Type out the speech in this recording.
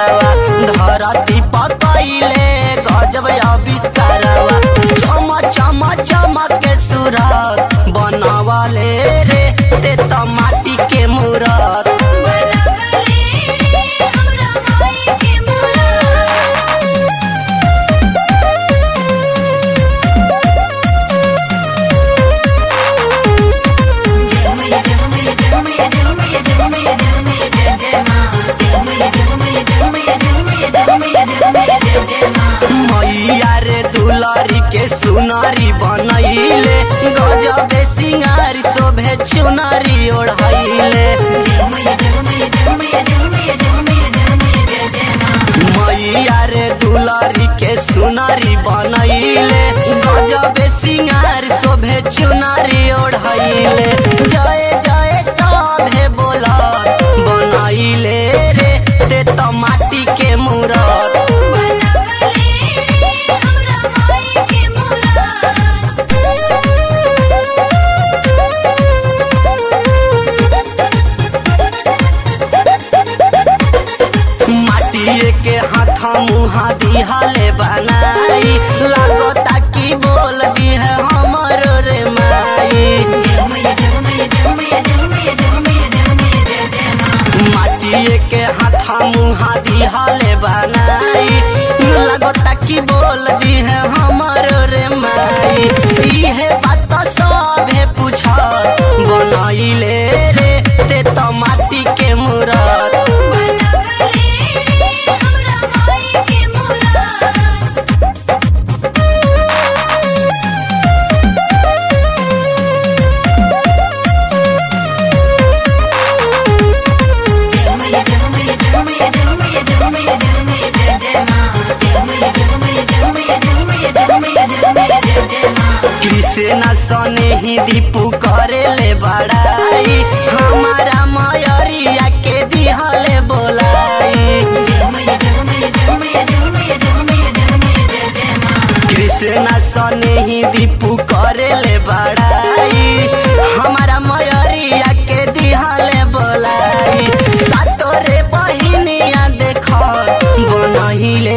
सिंगारवा धरती पकैले गजब आविष्कारवा चम चम चमक के सूरत बनवले रे ते त माटी के मूरत बनवले रे हमरा माई के मूरत जय मैया जय मैया जय मैया जय मैया जय मैया जय मैया जय जय माँ जय मैया जय मैया जय मैया जय मैया जय मैया जय मैया जय जय माँ मैया रे दुलारी के सुनारी बनैले गजबे सिंगार शोभे चुनारी ओढ़ैले जय मैया जय मैया जय मैया जय मैया जय मैया जय मैया जय जय माँ मैया रे दुलारी के सुनारी बनैले गजबे सिंगार शोभे चुनारी ओढ़ैले जय जय सभे बोला बनैले रे ते त माटी के मूरत बनवले रे हमरा माई के मूरत माटिए के हाथ मुहा दिहाले बनाई लागता की बोल दी है हमरो रे माई जय मैया जय मैया जय मैया जय मैया जय मैया जय मैया जय जय माँ माटिए के हाथ मुहा दिहाले बनाई लागता की बोल दी है हमरो रे माई इहे बात सभे पूछ बनैले रे ते त माटी के मूरत बनवले रे हमरा माई के मूरत जय मैया जय मैया जय मैया जय मैया जय मैया जय मैया जय जय माँ जय मैया जय मैया जय मैया जय मैया जय मैया जय मैया जय जय माँ कृष्ण सने ही दीपू करे ले बड़ाई हमारा मयरिया के दिहले बोलाई जय मैया जय मैया जय मैया जय मैया जय मैया जय मैया जय जय माँ कृष्ण सने ही दीपू करे ले बड़ाई हमारा मयरिया के दिहले बोलाई सातोरे बहिनिया देख बनहिले